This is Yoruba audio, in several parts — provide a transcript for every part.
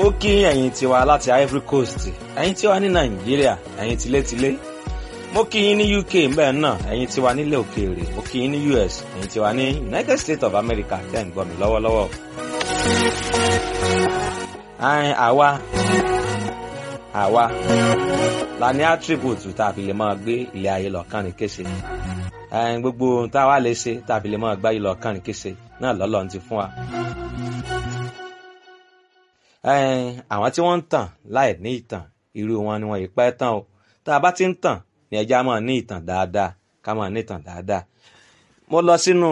ó kí ẹ̀yin tiwa láti Ivory Coast ẹ̀yin tiwa ní Nàìjíríà ẹ̀yin tilétilé mo kí yín ní UK mbẹ́ náà ẹ̀yin tiwa nílẹ̀ òkèèrè mo kí yín ní US ẹ̀yin tiwa ní United States of America tẹ́ ń gbọ́ mi lọ́wọ́lọ́wọ́. àwa àwa la ní attribute tá a fi lè máa gbé ilé ayé lọ kánrin kése gbogbo tá a wá lè ṣe tá a fi lè máa gbá yìí lọ kánrin kése náà lọ́lọ́run ti fún wa àwọn tí wọ́n ń tàn láì ní ìtàn irú wọn ni wọ́n yìí pẹ́ tán o tá a bá ti ń tàn ní ẹja máa ní ìtàn dáadáa ká máa ní ìtàn dáadáa. mo lọ sínú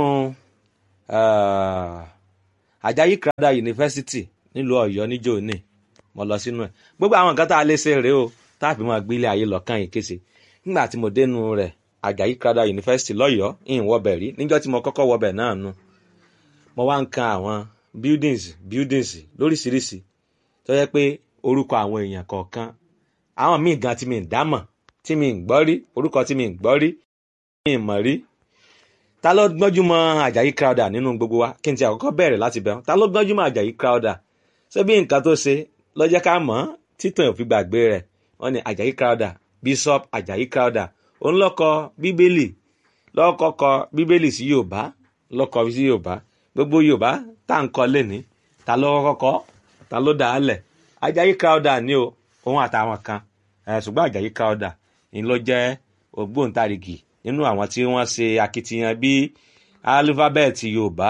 Àjàyí Crowther University nílùú Ọ̀yọ́ níjó ní mo lọ sínú ẹ̀ gbogbo àwọn nǹkan tá a lè ṣe rèé o tá a fi máa gbé ilé ayé lọ́kàn yìí kése nígbà tí mo dénú rẹ̀ Àjàyí Crowther University lọ́yọ̀ọ́ ìhìn wọbẹ̀ rí níjọ́ tí mo kọ́kọ́ wọbẹ̀ náà nu mo wá ń kan àwọn buildings buildings lóríṣiríṣi tó yẹ pé orúkọ àwọn èèyàn kọ̀ọ̀kan àwọn míì gan tí mi ń dámọ̀ tí mi ń gbọ́ rí orúkọ tí mi ń gbọ́ rí mi ń mọ̀ rí ta ló gbọ́njú mọ́ Àjàyí Crowther nínú gbogbo wa kí n ti àkọ́kọ́ bẹ̀rẹ̀ láti bẹ̀rù ta ló gbọ́njú mọ́ Àjàyí Crowther ṣé bí nǹkan tó ṣe ló jẹ́ ká mọ̀ títàn òfin gbàgbé rẹ̀ wọ́n ní Àjàyí Crowther Bishop Àjàyí Crowther òun ló kọ bíbélì ló kọ́kọ́ bíbélì sí Yorùbá ló kọ sí Yorùbá gbogbo Yorùbá tá à ń kọ lẹ́ni ta ló kọ́kọ́ ta ló dà á lẹ̀ Àjàyí Crowther ni o òun àtàwọn kan ṣùgbọ́n Àjàyí Crowther ni ló jẹ́ ògbóǹtarìgì nínú àwọn tí wọ́n ṣe akitiyan bí alifábẹ́ẹ̀tì Yorùbá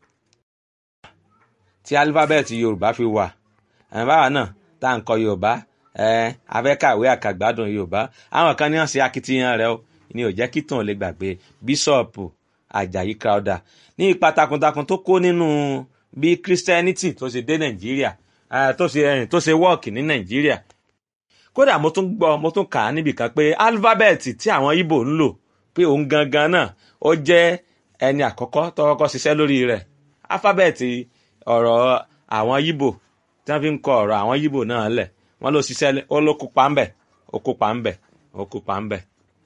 tí alifábẹ́ẹ̀tì Yorùbá fi wà báwa náà tá à ń kọ Yorùbá afẹ́kàwé àkàgbádùn Yorùbá àwọn kan ní wọ́n ṣe akitiyan rẹ̀ o ni ò jẹ́ kí tàn lè gbàgbé bíṣọ̀pù Àjàyí Crowther ní ipa takuntakun tó kó nínú bí Christianity tó ṣe dé Nàìjíríà tó ṣe tó ṣe wọ́ọ̀kì ní Nàìjíríà kódà mo tún gbọ́ mo tún kà á níbì kan pé alifábẹ́ẹ̀tì tí àwọn Ìgbò ń lò pé òun gangan náà ó jẹ́ ẹni àkọ́kọ́ tó kọ́kọ́ ṣiṣẹ́ lórí rẹ̀ alifábẹ́ẹ̀tì ọ̀rọ̀ àwọn Ìgbò tí wọ́n fi ń kọ ọ̀rọ̀ àwọn Ìgbò náà lẹ̀ wọ́n ló ṣiṣẹ́ ó ló kópa ńbẹ̀ ó kópa ńbẹ̀ ó kópa ńbẹ̀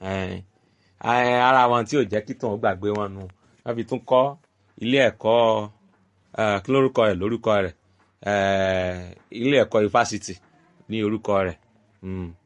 ara wọn tí ò jẹ́ kí tòun gbàgbé wọn nu wọ́n fi tún kọ́ ilé ẹ̀kọ́ kí lórúkọ rẹ̀ lórúkọ rẹ̀ ilé ẹ̀kọ́ ifásitì ní orúkọ rẹ̀